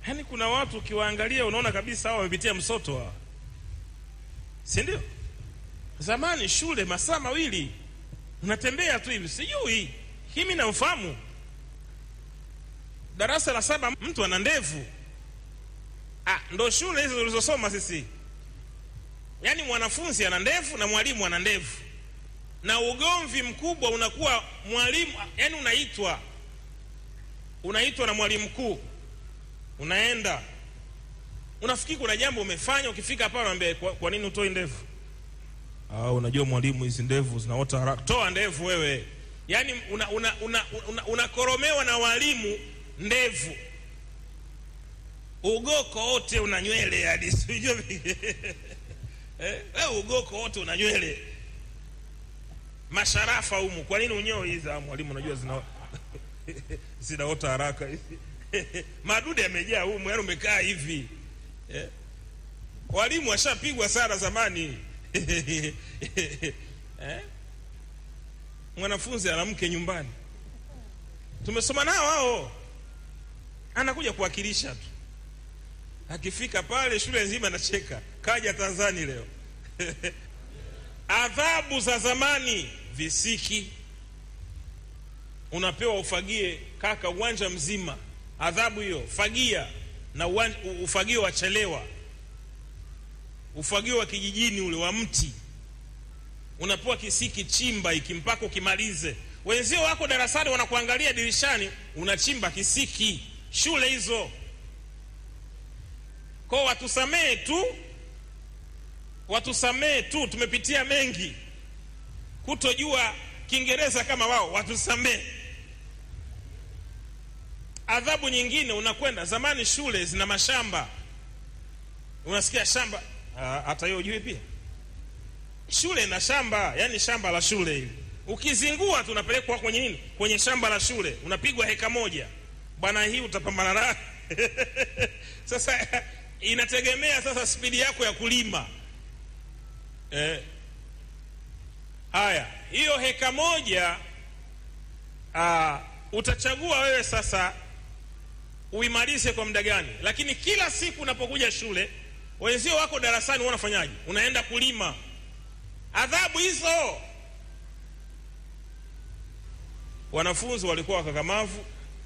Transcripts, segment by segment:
yaani kuna watu ukiwaangalia unaona kabisa hao wamepitia msoto hawa si ndio zamani shule masaa mawili unatembea tu hivi sijui himi namfahamu darasa la saba mtu ana ndevu ah, ndo shule hizo tulizosoma sisi yaani mwanafunzi ana ndevu na mwalimu ana ndevu na ugomvi mkubwa unakuwa mwalimu yaani unaitwa unaitwa na mwalimu mkuu unaenda unafikiri kuna jambo umefanya ukifika pale unaambia kwa, kwa nini utoi ndevu ah, unajua mwalimu hizi ndevu zinaota haraka toa ndevu wewe yaani unakoromewa una, una, una, una na walimu ndevu ugoko wote una nywele yani sijui eh, ugoko wote una nywele masharafa humu kwa nini unyoe hizi mwalimu unajua zina zinaota haraka madude yamejaa humu yani umekaa hivi eh? walimu washapigwa sana zamani eh? mwanafunzi ana mke nyumbani tumesoma nao hao anakuja kuwakilisha tu akifika pale shule nzima nacheka kaja tanzani leo adhabu za zamani visiki unapewa ufagie kaka uwanja mzima adhabu hiyo fagia na uwanja, ufagio wachelewa ufagio wa kijijini ule wa mti unapewa kisiki chimba iki mpaka ukimalize wenzio wako darasani wanakuangalia dirishani unachimba kisiki shule hizo ko watusamee tu watusamee tu tumepitia mengi kutojua kiingereza kama wao watusamee adhabu nyingine unakwenda zamani shule zina mashamba unasikia shamba hata hiyo ujui pia shule ina shamba yani shamba la shule hili ukizingua tu unapelekwa kwenye nini kwenye shamba la shule unapigwa heka moja bwana hii utapambana nayo sasa inategemea sasa spidi yako ya kulima eh. haya hiyo heka moja aa, utachagua wewe sasa uimalize kwa muda gani lakini kila siku unapokuja shule wenzio wako darasani unafanyaje unaenda kulima adhabu hizo wanafunzi walikuwa wakakamavu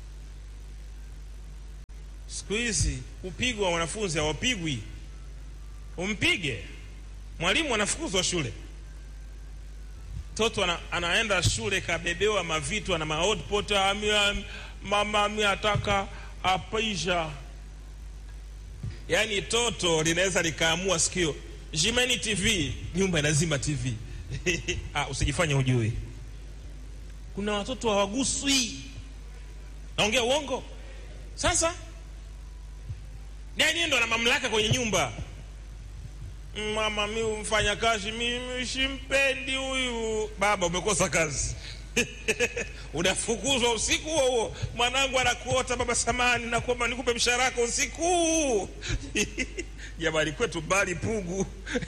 siku hizi kupigwa wanafunzi hawapigwi umpige mwalimu anafukuzwa shule mtoto ana, anaenda shule kabebewa mavitu ana maotpot mama mi ataka apaisha yaani toto linaweza likaamua sikio jimeni tv nyumba inazima tv ah, usijifanye hujui kuna watoto hawaguswi naongea uongo sasa nani ndo ana mamlaka kwenye nyumba mama mi mfanya kazi mimi simpendi huyu baba umekosa kazi unafukuzwa usiku huo huo mwanangu anakuota baba samani nakuomba nikupe mshahara wako usiku jamani kwetu mbali pugu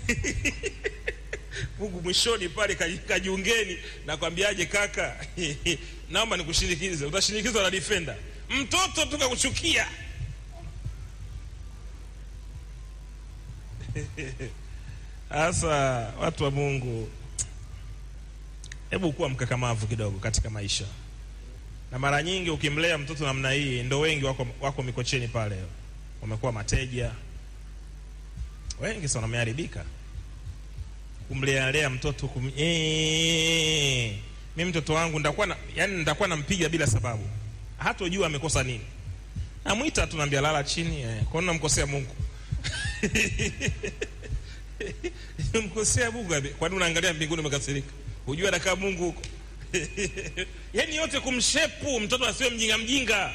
pugu mwishoni pale kajiungeni nakwambiaje kaka naomba nikushinikize utashindikizwa na defender mtoto tukakuchukia sasa watu wa mungu hebu kuwa mkakamavu kidogo katika maisha na mara nyingi ukimlea mtoto namna hii ndo wengi wako, wako mikocheni pale wamekuwa mateja wengi sana wameharibika kumlealea mtoto kum... eee, mi mtoto wangu ndakuwa na, yani ndakuwa nampiga bila sababu hata ujua amekosa nini namwita tu naambia lala chini eh, kwani namkosea mungu mkosea mungu kwani unaangalia mbinguni umekasirika hujua anakaa mungu huko yaani yote kumshepu mtoto asiwe mjinga mjinga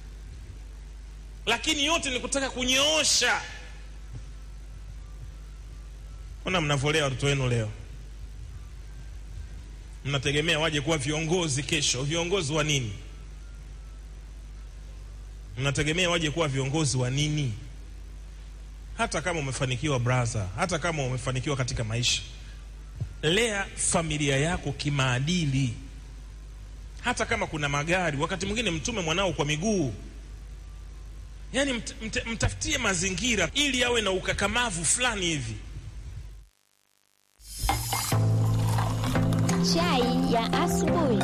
lakini yote ni kutaka kunyoosha ona mnavolea watoto wenu leo mnategemea waje kuwa viongozi kesho viongozi wa nini mnategemea waje kuwa viongozi wa nini hata kama umefanikiwa braha hata kama umefanikiwa katika maisha lea familia yako kimaadili hata kama kuna magari wakati mwingine mtume mwanao kwa miguu yaani mt, mt, mtafutie mazingira ili awe na ukakamavu fulani hivi Chai ya asubuhi.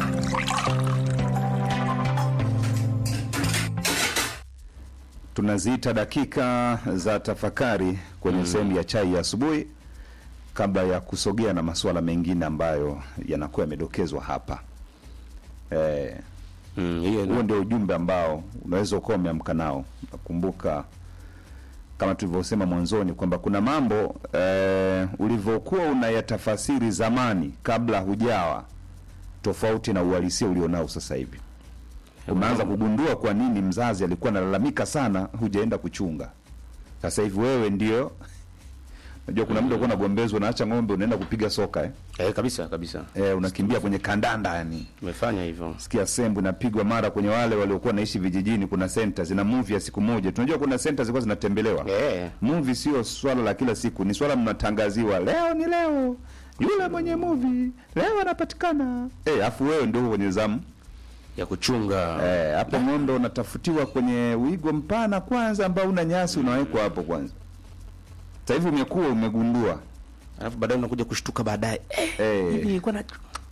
tunaziita dakika za tafakari kwenye sehemu ya chai ya asubuhi kabla ya kusogea na masuala mengine ambayo yanakuwa yamedokezwa hapa eh, Mm, hiyo huo ina- ndio ujumbe ambao unaweza ukawa umeamka nao nakumbuka kama tulivyosema mwanzoni kwamba kuna mambo eh, ulivyokuwa unayatafasiri zamani kabla hujawa tofauti na uhalisia ulionao sasa hivi umeanza kugundua kwa nini mzazi alikuwa analalamika sana hujaenda kuchunga sasa hivi wewe ndio unajua kuna muda kuwa unagombezwa unaacha ng'ombe unaenda kupiga soka eh? eh, kabisa kabisa Eh, unakimbia kwenye kandanda yani tumefanya hivyo sikia sembu inapigwa mara kwenye wale waliokuwa naishi vijijini kuna senta zina movie ya siku moja tunajua kuna senta zilikuwa zinatembelewa eh, movie sio swala la kila siku ni swala mnatangaziwa leo ni leo yule mwenye movie leo anapatikana eh afu wewe ndio uko kwenye zamu ya kuchunga eh hapo ng'ombe unatafutiwa kwenye wigo mpana kwanza ambao una nyasi unawekwa hapo kwanza sasa hivi umekuwa umegundua alafu baadaye unakuja kushtuka baadaye eh, eh hivi nilikuwa na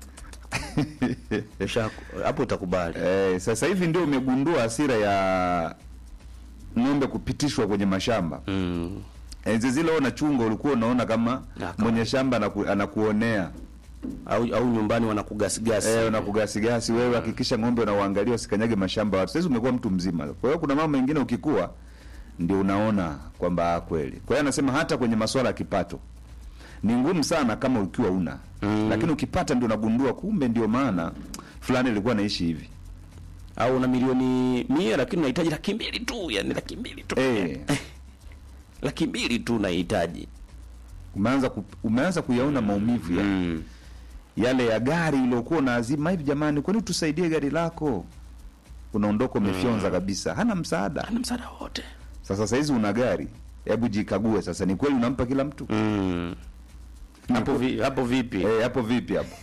Usha- hapo utakubali Eh, sasa hivi ndio umegundua hasira ya ng'ombe kupitishwa kwenye mashamba. mm. Enzi zile wewe unachunga ulikuwa unaona kama Aka. mwenye shamba anaku, anakuonea au, au nyumbani wanakugasigasi eh, unakugasigasi wewe, hakikisha ng'ombe unauangalia usikanyage mashamba ya watu. Sasa umekuwa mtu mzima, kwa hiyo kuna mambo mengine ukikua ndio unaona kwamba ah, kweli. Kwa hiyo anasema hata kwenye masuala ya kipato ni ngumu sana kama ukiwa una Mm. lakini ukipata ndio unagundua kumbe ndio maana fulani ilikuwa naishi hivi au una milioni mia lakini unahitaji laki mbili tu yani laki mbili tu eh, laki mbili tu unahitaji umeanza ku, umeanza kuyaona maumivu ya, mm. yale ya gari uliokuwa unaazima hivi, jamani, kwani tusaidie gari lako, unaondoka umefyonza kabisa, hana msaada. ana msaada wote Sasa saizi una gari, hebu jikague sasa, ni kweli unampa kila mtu mm. hapo vi, hapo vipi eh? Hapo vipi hapo?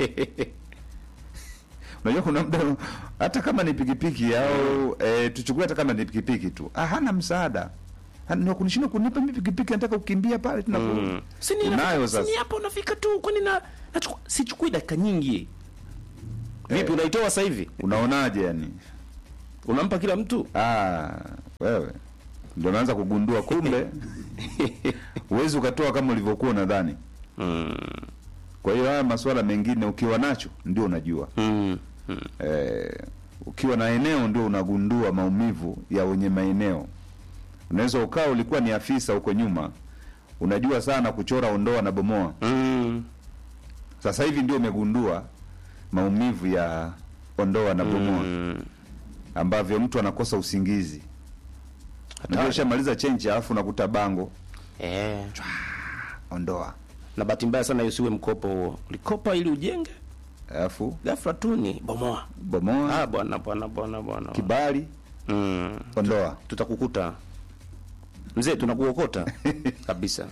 Unajua kuna muda hata kama ni pikipiki au eh, tuchukue hata kama ni pikipiki tu, ah, hana msaada Hana- kunishinda kunipa mimi pikipiki, nataka kukimbia pale tuna Mm. Si ni unayo nafika- sasa si ni hapo unafika tu kwani na nachukua- sichukui dakika nyingi vipi unaitoa sasa hivi unaonaje yani? unampa kila mtu Ah, wewe ndio unaanza kugundua kumbe huwezi ukatoa kama ulivyokuwa unadhani. mm. Kwa hiyo haya masuala mengine ukiwa nacho ndio unajua. Mm. Mm. Eh, ukiwa na eneo ndio unagundua maumivu ya wenye maeneo. Unaweza ukawa ulikuwa ni afisa huko nyuma, unajua sana kuchora, ondoa na bomoa. Mm. Sasa hivi ndio umegundua maumivu ya ondoa na bomoa Mm. ambavyo mtu anakosa usingizi. Unajua ushamaliza chenji alafu unakuta bango Eh. ondoa na bahati mbaya sana usiwe mkopo huo ulikopa ili ujenge alafu ghafla tu ni bomoa bomoa ah bwana bwana bwana bwana kibali mm. ondoa tutakukuta mzee tunakuokota kabisa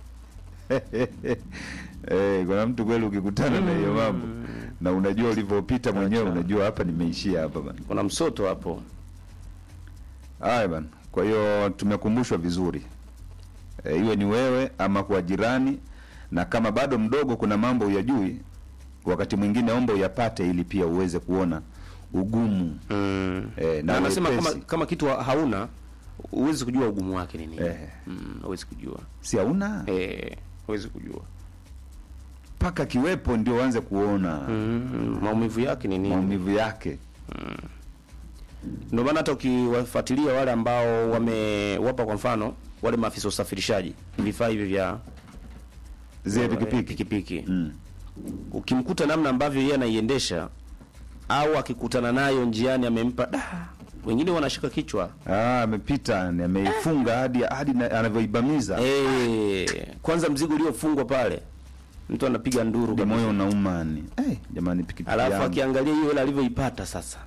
eh, kuna mtu kweli ukikutana na hiyo mambo na unajua ulivyopita mwenyewe Acha. unajua hapa nimeishia hapa bana kuna msoto hapo haya bana kwa hiyo tumekumbushwa vizuri e, iwe ni wewe ama kwa jirani na kama bado mdogo kuna mambo uyajui wakati mwingine omba uyapate ili pia uweze kuona ugumu mm. Eh, na na anasema kama, wepesi. kama kitu hauna huwezi kujua ugumu wake ni nini Eh. mm, huwezi kujua si hauna eh, huwezi kujua mpaka kiwepo ndio uanze kuona mm, maumivu yake ni nini maumivu yake ndio maana hata ukiwafuatilia wale ambao wamewapa kwa mfano wale maafisa usafirishaji vifaa hivi vya zile pikipiki pikipiki mm. ukimkuta namna ambavyo yeye anaiendesha au akikutana nayo njiani amempa da wengine wanashika kichwa Ah, amepita ni ameifunga hadi hadi na- anavyoibamiza eh kwanza mzigo uliofungwa pale mtu anapiga nduru ndio kabisa. moyo unauma ni eh, jamani pikipiki alafu yangu. akiangalia hiyo hela alivyoipata sasa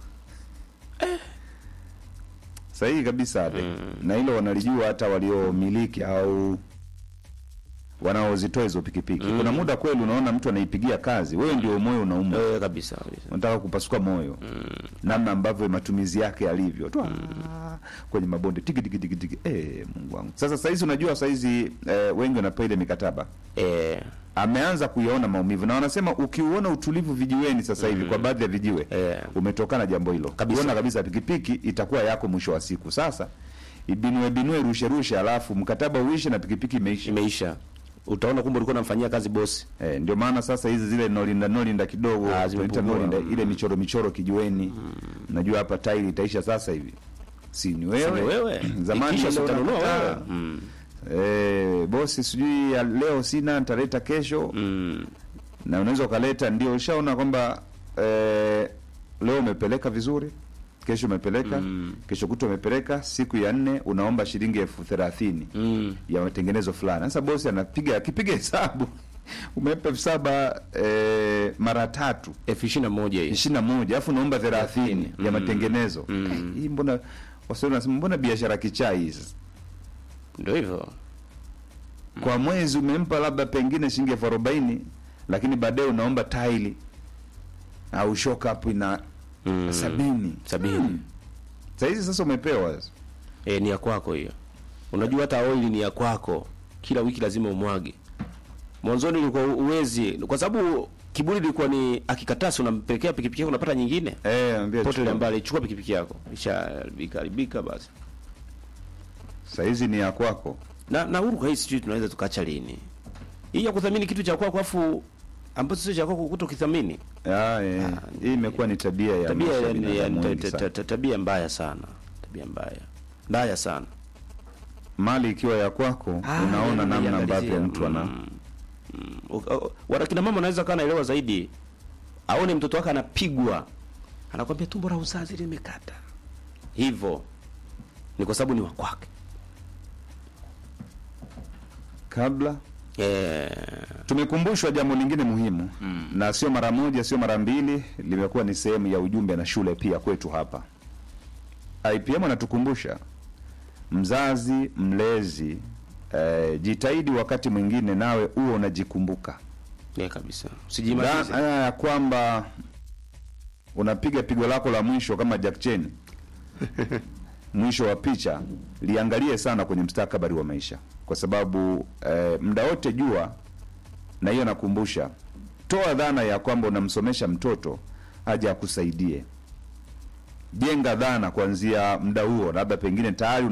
sahihi kabisa ade na hilo wanalijua hata waliomiliki au wanaozitoa hizo pikipiki kuna muda kweli unaona mtu anaipigia kazi wewe ndio moyo unauma eh, kabisa kabisa unataka kupasuka moyo namna ambavyo matumizi yake yalivyo tu ah, kwenye mabonde tiki tiki tiki tiki eh, Mungu wangu sasa saizi unajua saizi eh, wengi wanapewa ile mikataba eh, ameanza kuyaona maumivu na wanasema ukiuona utulivu vijiweni sasa hivi kwa baadhi ya vijiwe Eh. umetokana jambo hilo Kabisa. uona kabisa pikipiki itakuwa yako mwisho wa siku sasa ibinue binue rushe rushe alafu mkataba uishe na pikipiki imeisha imeisha utaona kumbe ulikuwa unamfanyia kazi bosi Eh, ndio maana sasa hizi zile nolinda nolinda kidogo Ah, tunaita zimepungua. nolinda, ile michoro michoro kijiweni najua hapa tairi itaisha sasa hivi si ni wewe, ni wewe. zamani Ikisha ile utanunua unakataa. wewe. Mm. eh, bosi sijui ya leo sina nitaleta kesho mm. na unaweza ukaleta ndio ushaona kwamba eh, leo umepeleka vizuri kesho umepeleka Mm. kesho kuta umepeleka siku ya nne unaomba shilingi elfu thelathini Mm. ya matengenezo fulani sasa bosi anapiga akipiga hesabu umempa elfu saba eh, mara tatu elfu ishirini na moja hii ishirini na moja alafu unaomba thelathini ya matengenezo Mm. hii mbona waswahili wanasema mbona biashara kichaa hii sasa ndio hivyo kwa mwezi umempa labda pengine shilingi elfu arobaini lakini baadaye unaomba taili au shock up ina Mm. sabini sabini sahizi sasa umepewa sasa. e, ni ya kwako hiyo unajua hata oili ni ya kwako kila wiki lazima umwage mwanzoni ulikuwa uwezi kwa sababu kiburi ilikuwa ni akikataa si unampelekea pikipiki yako unapata nyingine eh, ambia pote chukua. mbali chukua pikipiki yako ishaharibika haribika basi sahizi ni ya kwako na na huru hii sijui tunaweza tukaacha lini hii ya kuthamini kitu cha kwako afu ambacho sio cha kwako kutokithamini Ah, eh. hii imekuwa ni tabia ya tabia maisha ya ya, ya, binadamu ta- wengi ta- sana. ta- ta- tabia mbaya sana tabia mbaya mbaya sana mali ikiwa ya kwako Ah, unaona yani namna unaiangalizia. ambavyo mtu ana Mm. Mm. U- u- wana kina mama anaweza kaa naelewa zaidi aone mtoto wake anapigwa anakwambia tumbo la uzazi limekata hivyo ni kwa sababu ni wa kwake kabla eh, tumekumbushwa jambo lingine muhimu mm. na sio mara moja sio mara mbili limekuwa ni sehemu ya ujumbe na shule pia kwetu hapa IPM anatukumbusha mzazi mlezi eh, jitahidi wakati mwingine nawe uwe unajikumbuka yeah, kabisa Dha- usijimalize haya ya kwamba unapiga pigo lako la mwisho kama Jack Chen mwisho wa picha liangalie sana kwenye mstakabali wa maisha kwa sababu eh, muda wote jua na hiyo nakumbusha toa dhana ya kwamba unamsomesha mtoto aje akusaidie jenga dhana kuanzia muda huo labda pengine tayari